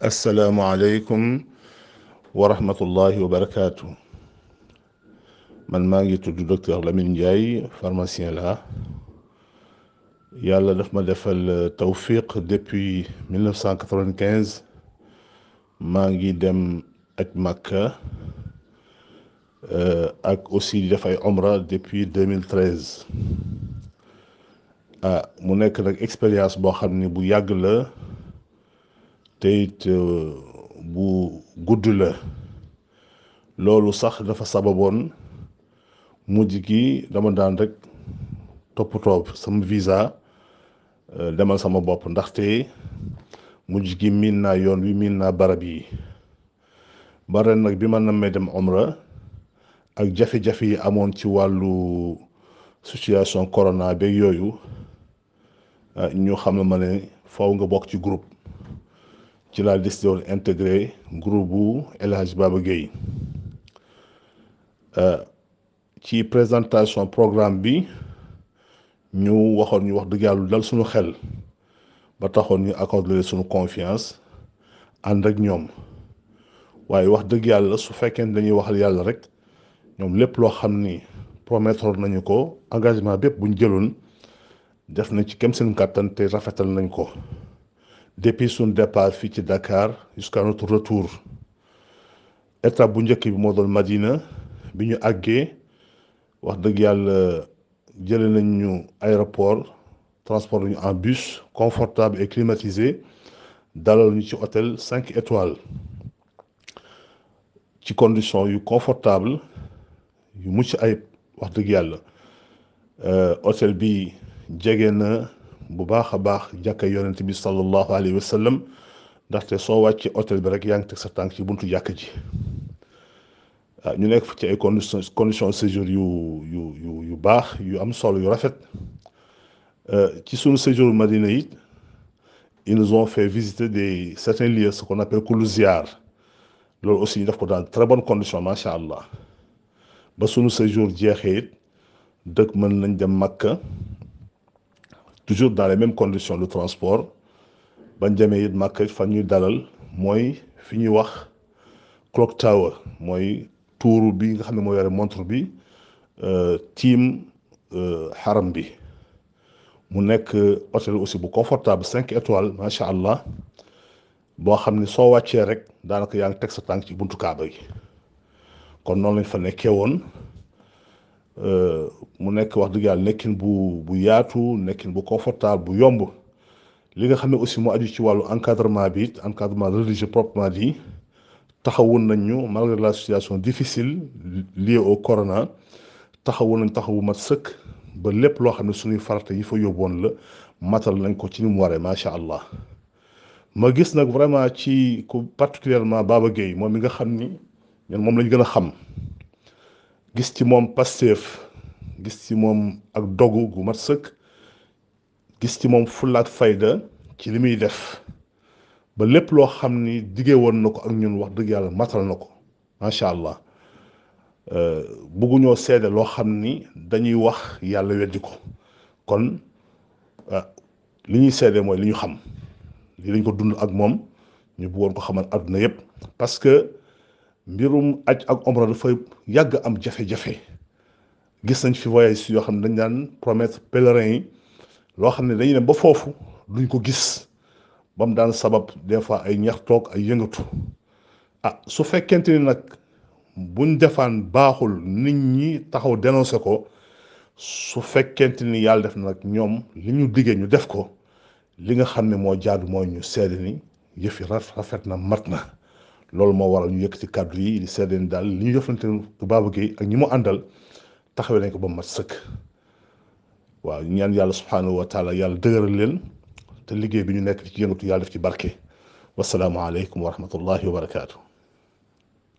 asalaamualeykum wa rahmatullahi wa barakaatu man maa ngi tudd docteur Lamine Ndiaye pharmacien la yàlla daf ma defal tawfiq depuis 1995 maa ngi dem aj Makka ak aussi di def ay omra depuis 2013 ah mu nekk nag expérience boo xam ne bu yàgg la te it bu gudd la loolu sax dafa sababoon mujj gi dama daan rek toppatoo sama visa demal sama bopp ndaxte mujj gi miin naa yoon wi miin naa barab yi ba ren nag bi ma nammee dem omra ak jafe-jafe yi amoon ci wàllu situation corona beeg yooyu ñu xam ne ma ne faw nga bokk ci groupe ci laa décidé woon intégré groupe bu El Hadj Baba Guèye ci présentation programme bi ñu waxoon ñu wax dëgg yàlla dal suñu xel ba taxoon ñu accordé suñu confiance ànd ak ñoom waaye wax dëgg yàlla su fekkee ne dañuy waxal yàlla rek ñoom lépp loo xam ni promettre nañu ko engagement bépp bu ñu jëloon def nañ ci kem seen kàttan te rafetal nañ ko. depuis suñ départ fii ci Dakar jusqu'à notre retour étape bu njëkk bi moo doon Madina bi ñu àggee wax dëgg yàlla jële nañ ñu aéroport transport ñu en bus confortable et climatisé dalal ñu ci hôtel cinq étoiles ci condition yu confortable yu mucc ayib wax dëgg yàlla hôtel bi jege na bu baax a baax jàkka yonent bi sallallahu alayhi wa sallam ndaxte soo wàccee hôtel bi rek yaa ngi teg sa tànk ci buntu jàkka ji ah ñu nekk fa ci ay conditions conditions séjour yu yu yu yu baax yu am solo yu rafet ci sunu séjour Madina yi ils nous ont fait visiter des certains lieux ce qu'on appelle kullu ziar loolu aussi ñu def ko dans très bonnes conditions macha allah ba sunu séjour jeexee it dëkk mën nañ dem Makka. toujours dans les mêmes conditions de transport bañ demee it màkk fan ñuy dalal mooy fi ñuy wax clock tower mooy tuuru bi nga xam ne moo yore montre bi tiim xaram bi mu nekk hôtel aussi bu confortable cinq étoiles macha allah boo xam ne soo wàccee rek daanaka yaa ngi teg sa tànk ci buntu kaaba gi kon noonu lañ fa nekkee woon mu nekk wax dëgg yàlla nekkin bu bu yaatu nekkin bu confortable bu yomb li nga xam ne aussi mu aju ci wàllu encadrement bi it encadrement religieux proprement dit taxawoon nañ ñu malgré la situation difficile liée au corona taxawoon nañ taxawu mat sëkk ba lépp loo xam ne suñuy farata yi fa yóbboon la matal nañ ko ci ni mu waree macha allah ma gis nag vraiment ci ku particulièrement Baba Guèye moom mi nga xam ni ñun moom lañ gën a xam. gis ci moom Pastef gis ci moom ak dogu gu mat sëkk gis ci moom fullaak fayda ci li muy def ba lépp loo xam ni diggee woon na ko ak ñun wax dëgg yàlla matal na ko macha allah bugguñoo seede loo xam ni dañuy wax yàlla weddi ko kon li ñuy seede mooy li ñu xam li lañ ko dund ak moom ñu bëggoon ko xamal àdduna yépp parce que mbirum aj ak omra dafa yàgg am jafe-jafe gis nañ fi voyage yoo xam ne dañ daan promettre pèlerins yi loo xam ne dañuy ne ba foofu duñ ko gis ba mu daan sabab des fois ay ñax toog ay yëngatu ah su fekkente ni nag buñ defaan baaxul nit ñi taxaw dénoncé ko su fekkente ni yàlla def na nag ñoom li ñu diggee ñu def ko li nga xam ne moo jaadu mooy ñu seede ni yëf yi rafet na mat na loolu moo waral ñu yëkkati kàddu yi di seede ni daal li ñu jëflante Baba Guèye ak ñi mu àndal taxawee nañ ko ba mat sëkk waaw ñaan yàlla subhanahu wa taala yàlla dëgëral leen te liggéey bi ñu nekk ci yëngatu yàlla def ci barke wasalaamualeykum wa rahmatullahi wa barakaatu.